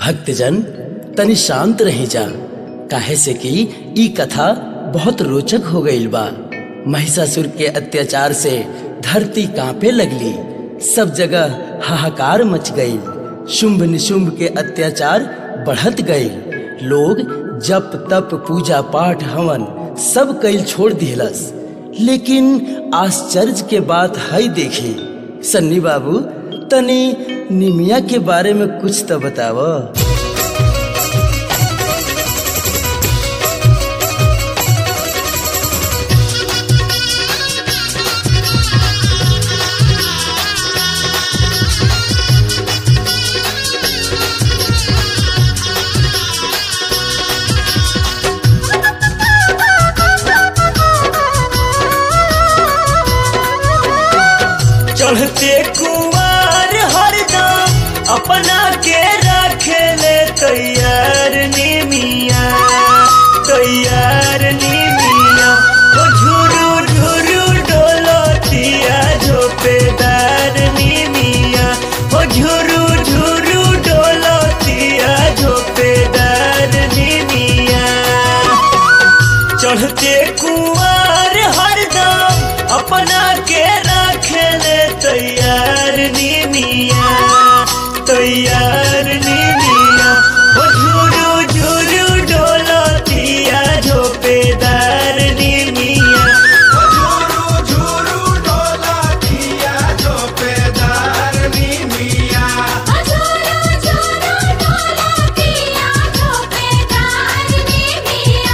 भक्तजन तनि शांत रही जा काहे से कि ई कथा बहुत रोचक हो गईल बा महिषासुर के अत्याचार से धरती कांपे लगली सब जगह हाहाकार मच गई शुंभ निशुंभ के अत्याचार बढ़त गई लोग जप तप पूजा पाठ हवन सब कैल छोड़ दिलस लेकिन आश्चर्य के बात है देखी सन्नी बाबू तनी निमिया के बारे में कुछ तो बताव चढ़ते कुमार हरदम अपना के रखे ले तैयार निमिया तैयार निमिया ओ झुरु झुरु डोलतिया झोपेदार निमिया ओ झुरु झुरु डोलतिया झोपेदार निमिया चढ़ते कुआर हरदम अपना के रखले तैयार निमिया तैयार निमिया ओ झुरु झुरु डोलतिया झोपेदार निमिया झुरु झुरु डोलतिया झोपेदार निमिया अजोरो जोरो डोलतिया झोपेदार निमिया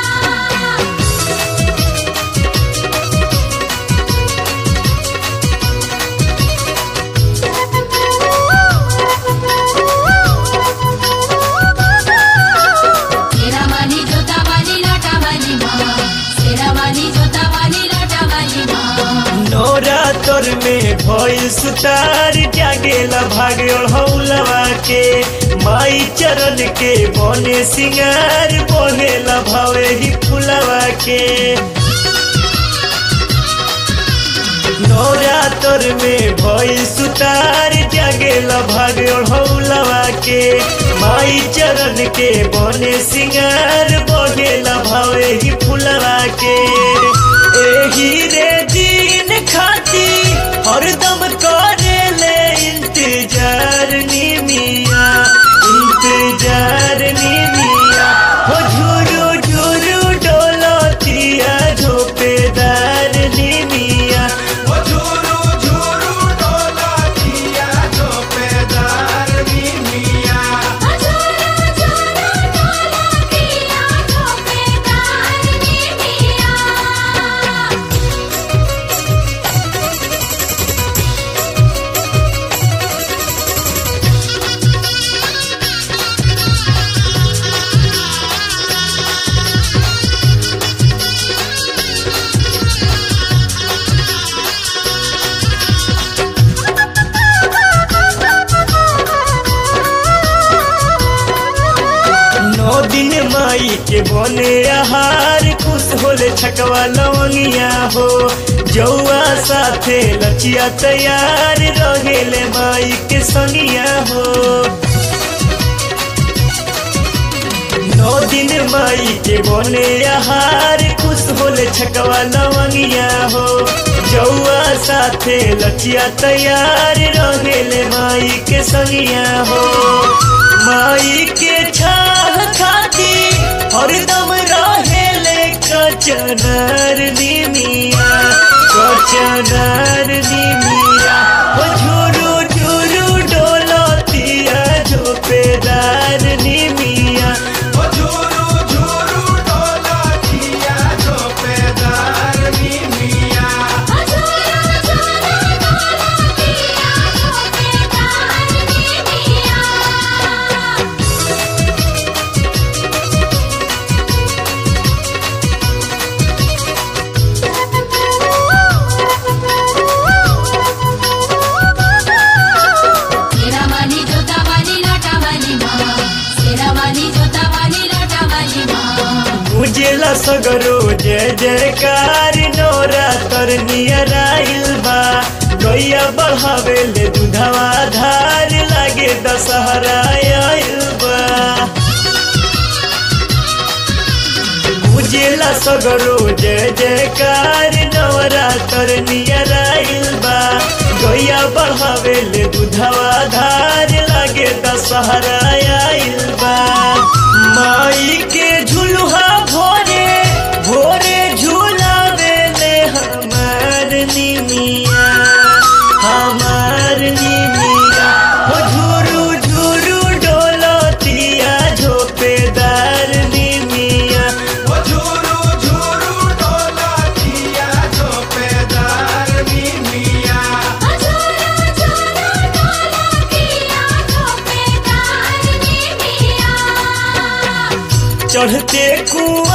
सेरावाली जोतावाली लाटावाली माँ सेरावाली जोतावाली लाटावाली माँ नोरा तोर में भइल सुतार जागेला भागे हौलवा के माई चरण के बने सिंगार बहेला भावे ही फुलवा के नौरा तोर में भइल सुतार जागेला भागे हौलवा के माई चरण के बने सिंगार बहेला भावे ही फुलवा के एही रे दिन खाती हरदम करे ले इंतजार निमिया इंतजार निमिया हो झुरु झुरु डोलतिया झोपेदार निमिया झुरु झुरु डोलतिया झोपेदार निमिया अजोरो जोरो डोलतिया झोपेदार निमिया नौ दिन माई के बने आहार खुश होले छकवा लवंगिया हो जौआ साथे लचिया तैयार रहेले माई के संगिया हो नौ दिन माई के बने आहार खुश होले छकवा लवंगिया हो जौआ साथे लचिया तैयार रहेले माई के संगिया हो माई के छाह खाती हरदम रहेले कचनार निमिया कचनार निमिया ओ झुरु झुरु डोलतिया झोपेदार निमिया झुरु झुरु डोलतिया झोपेदार निमिया अजोरो जोरो डोलतिया झोपेदार निमिया सेरावाली जोतावाली लाटावाली माँ सेरावाली जोतावाली लाटावाली माँ उजेला सगरो जय जयकार नोरा तर नियर आइल बा गैया बढ़ावे ले दूधवा धार लागे दशहरा आइल बा सगरो जय जयकार नवरात्र नियर आइल बा गैया बढ़ावेले दूधवा धार लागे दशहरा आइल बा माई के झुलुहा भोरे भोरे झुलावेले हमार निमिया हमार निमिया हो झुरु झुरु डोलतिया झोपेदार निमिया ओ झूरू झूरू डोला दिया झोपेदार मिमिया झूरू झूरू डोला दिया झोपेदार निमिया चढ़ते कुआं